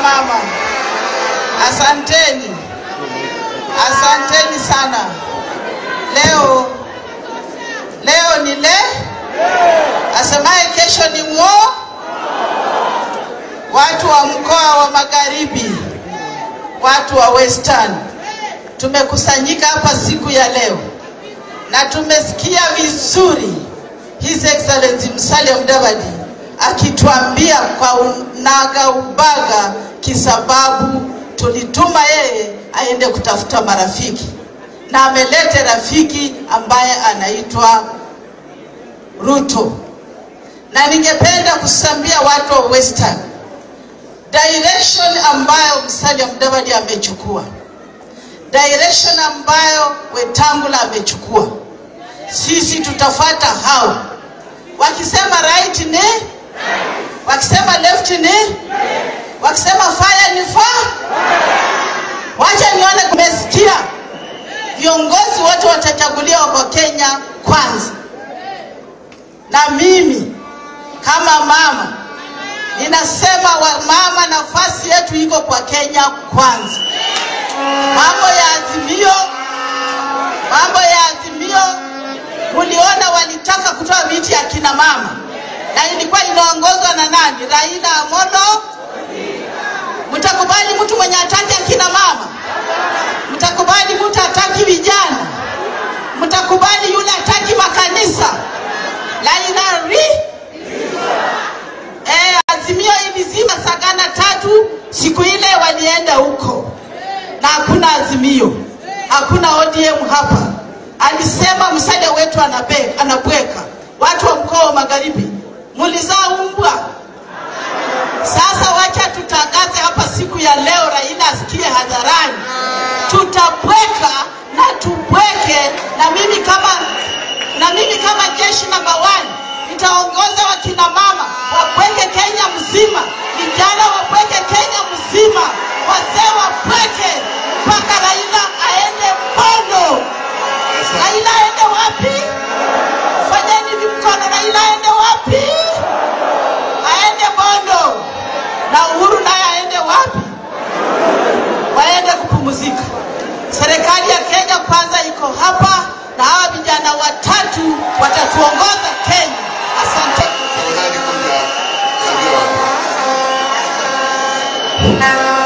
mama, asanteni, asanteni sana. Leo leo ni le asemaye kesho ni mwo. Watu wa mkoa wa Magharibi, watu wa Western, tumekusanyika hapa siku ya leo na tumesikia vizuri His Excellency Musalia Mudavadi akituambia kwa unaga ubaga, kisababu tulituma yeye aende kutafuta marafiki na amelete rafiki ambaye anaitwa Ruto, na ningependa kusambia watu wa Western direction ambayo Musalia Mudavadi amechukua, direction ambayo Wetangula amechukua, sisi tutafuata hao. Wakisema right ni wakisema left ni wakisema fire ni fire. Wacha nione, kumesikia viongozi wote watachaguliwa kwa Kenya kwanza, na mimi kama mama ninasema wa mama, nafasi yetu iko kwa Kenya kwanza. Mambo ya Azimio, mambo ya Azimio, muliona walitaka kutoa viti ya kina mama na ilikuwa inaongozwa na nani? Raila Amolo. Mtakubali mtu mwenye hataki akina mama? Mtakubali mtu hataki vijana? Mtakubali yule hataki makanisa? Raila ri eh, Azimio ilizima Sagana tatu, siku ile walienda huko na hakuna Azimio, hakuna ODM hapa. Alisema msaada wetu anabe, anabweka. Watu wa mkoa wa Magharibi mulizaa umbwa. Sasa wacha tutangaze hapa siku ya leo, Raila asikie hadharani, tutabweka na tubweke, na mimi kama na mimi kama jeshi namba one nitaongoza wakina mama wabweke Kenya mzima, vijana wabweke Kenya mzima, wazee wabweke mpaka Raila aende Bondo. Raila aende wapi? Fanyeni hivi mkono, Raila aende wapi? Aende Bondo. Na Uhuru naye aende wapi? Waende kupumzika. Serikali ya Kenya kwanza iko hapa na hawa vijana watatu watatuongoza Kenya. Asante. Tafadhali kuja. Ndio.